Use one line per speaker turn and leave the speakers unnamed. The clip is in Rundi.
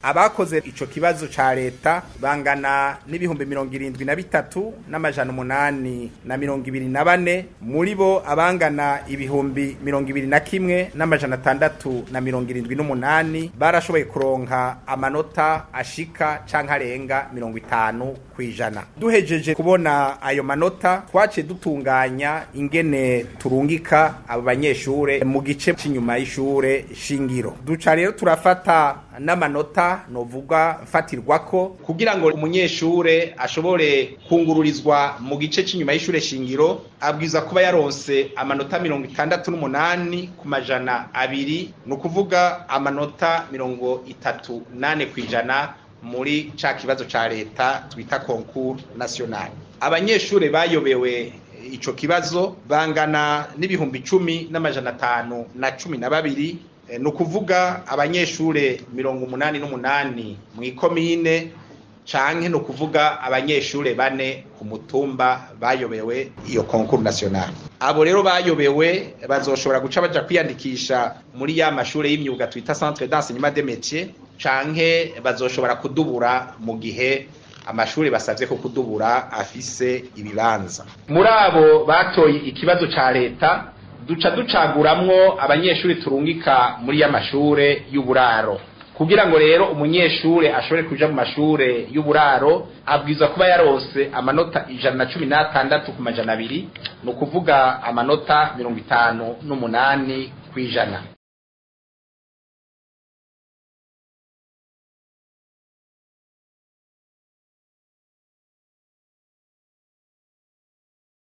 abakoze ico kibazo ca leta bangana n'ibihumbi mirongo irindwi na bitatu n'amajana umunani na mirongo ibiri na bane muri bo abangana ibihumbi mirongo ibiri na kimwe n'amajana atandatu na mirongo irindwi n'umunani barashoboye kuronka amanota ashika canke arenga mirongo itanu kwijana duhejeje kubona ayo manota twaciye dutunganya ingene turungika abo banyeshure mu gice c'inyuma y'ishure shingiro duca rero turafata n'amanota novuga mfatirwako kugira ngo umunyeshure ashobore kungururizwa mu gice c'inyuma y'ishure shingiro abwiza kuba yaronse amanota mirongo itandatu n'umunani ku majana abiri ni ukuvuga amanota mirongo itatu nane kwijana muri ca kibazo ca leta twita concours national abanyeshure bayobewe ico kibazo bangana n'ibihumbi cumi n'amajana atanu na cumi na babiri ni ukuvuga abanyeshure mirongo umunani n'umunani mu ikomine canke ni ukuvuga abanyeshure bane ku mutumba bayobewe iyo concours national abo rero bayobewe bazoshobora guca baja kwiyandikisha muri ya mashure y'imyuga twita centre d'enseignement des métiers canke bazoshobora kudubura mu gihe amashuri basabye ko kudubura afise ibibanza muri abo batoye ikibazo ca leta duca ducaguramwo abanyeshuri turungika muri y'amashure y'uburaro kugira ngo rero umunyeshure ashobore kuja mu mashure y'uburaro abwirizwa kuba yarose amanota ijana na cumi n'atandatu ku majana abiri ni ukuvuga amanota mirongo itanu n'umunani kw'ijana